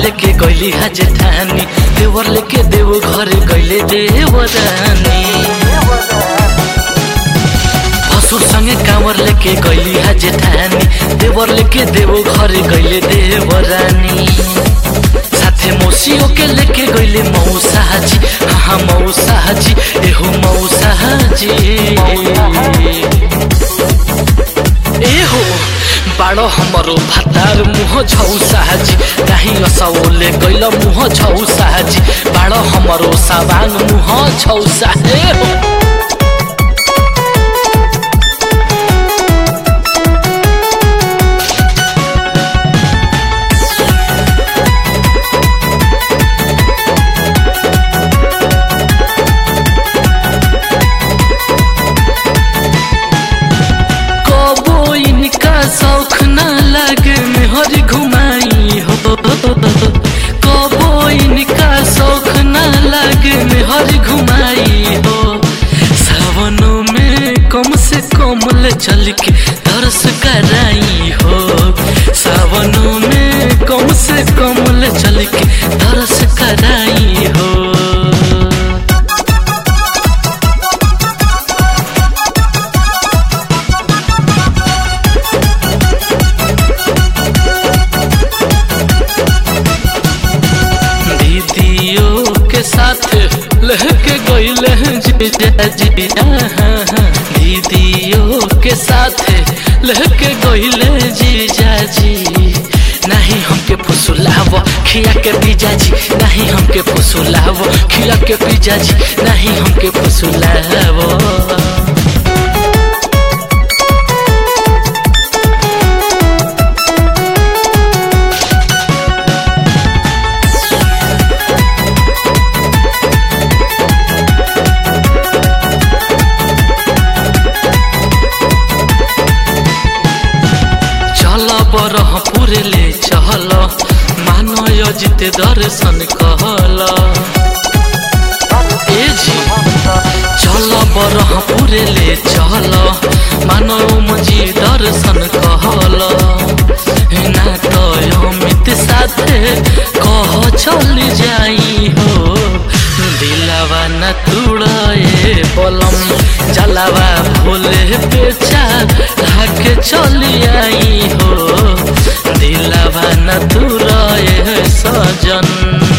लेके गइली हा जेठानी देवर लेके देव घर गइले देवरानी ससुर संगे कांवर लेके गइली हा जेठानी देवर लेके देव घर गइले देवरानी साथे मौसियों के लेके गइले मौसाजी हाँ मौसाजी एहो मौसाजी एहो बाड़ो हमरो भातार मुह छौ साजी नाही असौले गइल मुह छौ साजी बाड़ो हमरो साबाङ मुह छौ सा एहो कबो इनका शौक ना लगे मेहर घुमाई हो कबो इनका शौक ना लगे मेहर घुमाई हो सावनों में कम से कम ले चल के दर्श कराई हो सावनों में कम से कम ले चल के दर्श कराई हो दीदियों के साथ लहके गईले जीजाजी दीदियों के साथ लहके गईले जीजाजी नहीं हमके फुसुलाव खिया के पिजाजी नहीं हमके फुसुलाव खिया के पिजाजी नहीं हमके फुसुलाव चल बरहपुर ले चहल मानय जिते दर्शन कहल ए जी चल बरहपुर ले चहल मानव मजी दर्शन कहल ना तो अमित साथे कह चल जाई हो दिलावा न तुड़े बलम जलावा भोले बेचा लाके चली आई हो दिलावा न तुड़े सजन